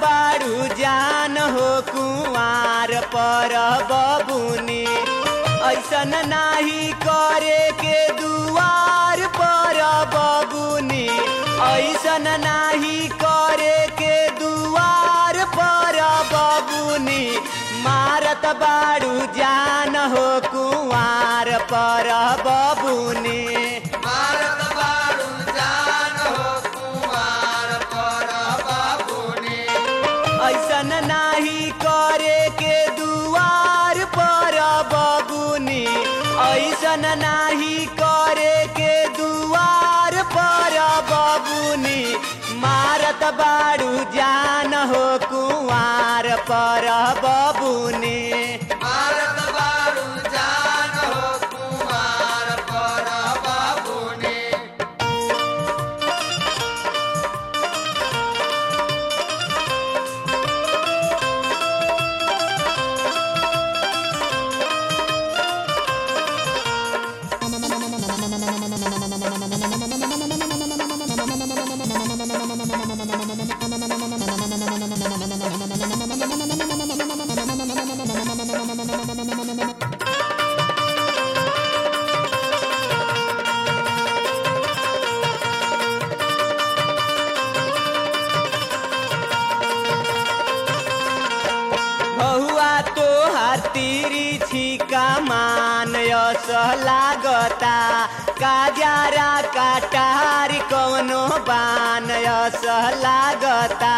बारू जान हो कुआर पर बबुनी ऐसन नाही करे के दुआर पर बबुनी ऐसन नाही करे के दुआर पर बबुनी मारत बारू जान हो कुआर पर बबुनी मारत बारू जान हो कुमार पर बाबुनी ऐसन नाही करे के दुआर पर बबुनी ऐसन नाही करे के दुआर पर बबुनी मारत बारू जान हो कुआर पर बबुनी मारत बारू जान हो कुमार पर बाबुनी बहुआ तो हतीरी छिका मान यस लागता काजारा काटारी कौनो बान यस लागता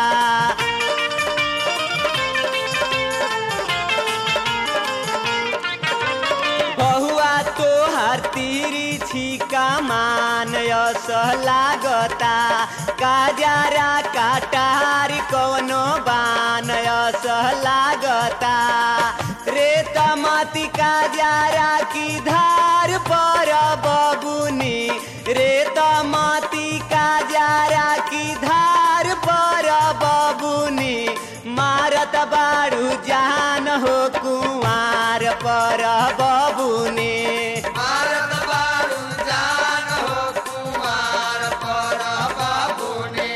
बहुआ तो हतीरी छिका मान यस लागता काजारा काटारी कौनो बान यस लागता रे तमती काजारा की धार पर बबुनी रे तमती काजारा की धार पर बबुनी मारत बारू जान हो कुमार पर बबुनी मारत बारू जान हो कुमार पर बाबुनी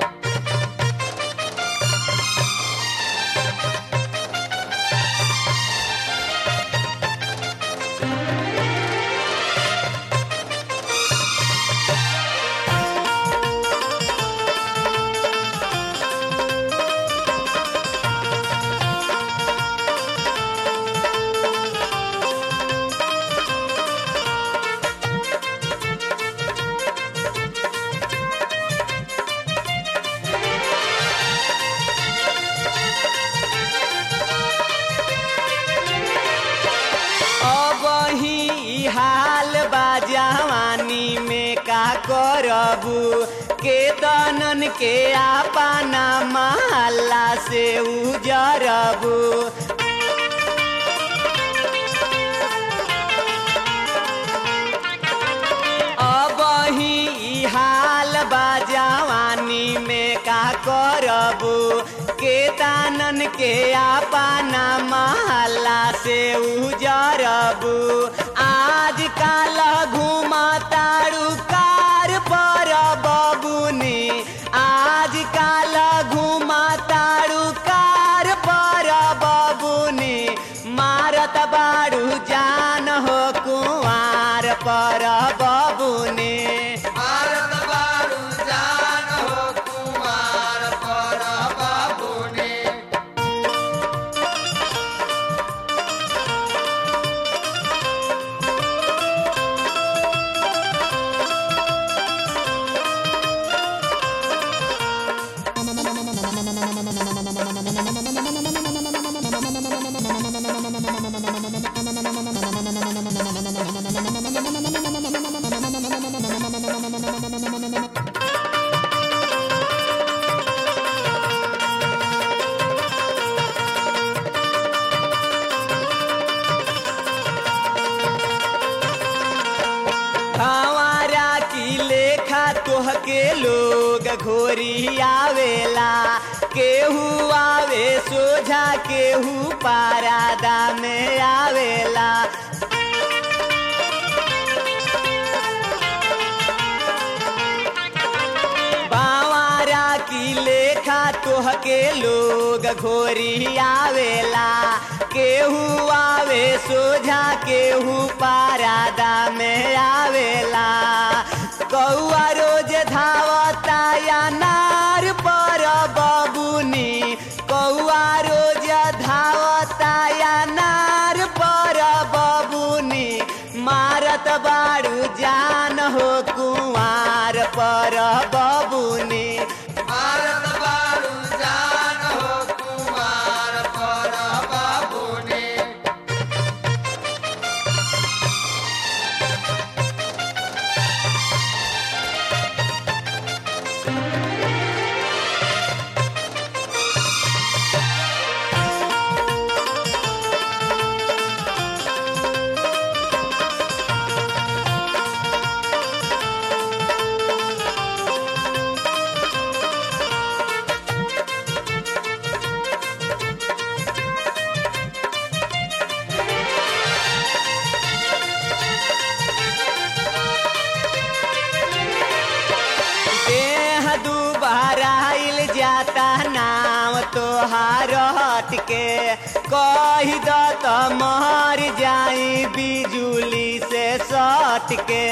अब ही हाल बा जवानी में का करबू के तनन के आपना महल्ला से उजरबू अब ही हाल बा जवानी में का करबू के तानन के आपना महल्ला से उजरबू आज काल घुमा तारू कार पर बबुनी आज काल घुमा तारू कार पर बबुनी मारत बारू जान हो कुआर पर बबुनी मारत बारू जान हो कुमार पर बाबुनी हमारा की लेखा तोहके लोग घोरी आवेला केहू आवे सोझा केहू पारादा में आवेला बावारा की लेखा तोहके के लोग घोरी आवेला केहू आवे सोझा केहू पारादा में आवेला कौआ रोज धावता या नार पर बबुनी कौआ रोज धावता या नार पर बबुनी मारत बाड़ू जान हो कुआर पर बबुनी भारत बारू जान हो कुमार पर बाबुनी देह दुबारा आइल जाता नाम तोहार हट के कही द त मर जाई बिजुली से सट के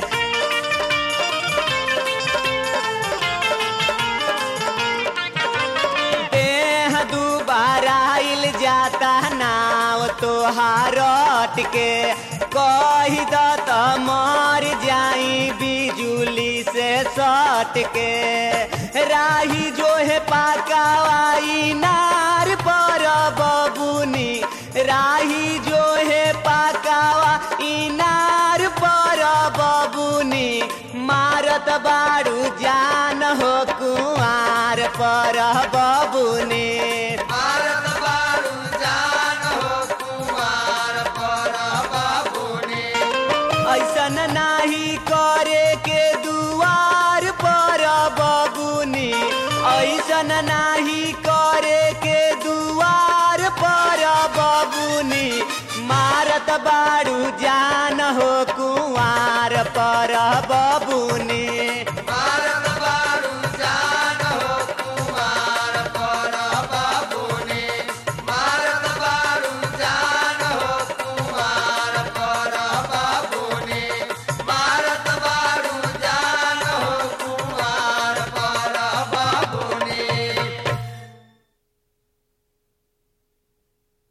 देह दुबारा आइल जाता नाव तोहार के कही द त मर जाई बिजुली से सट के राही जो है पाकावाई नार पर बबुनी राही जो है पाकावा इनार पर बबुनी मारत बाड़ू जान हो कुआर पर बबुनी भारत बारू जान हो कुमार पर बाबुनी ऐसन नाही करे के दुआर पर बबुनी ऐसन नाही करे के दुआर पर बबुनी मारत बाड़ू जान हो कुआर पर बबुनी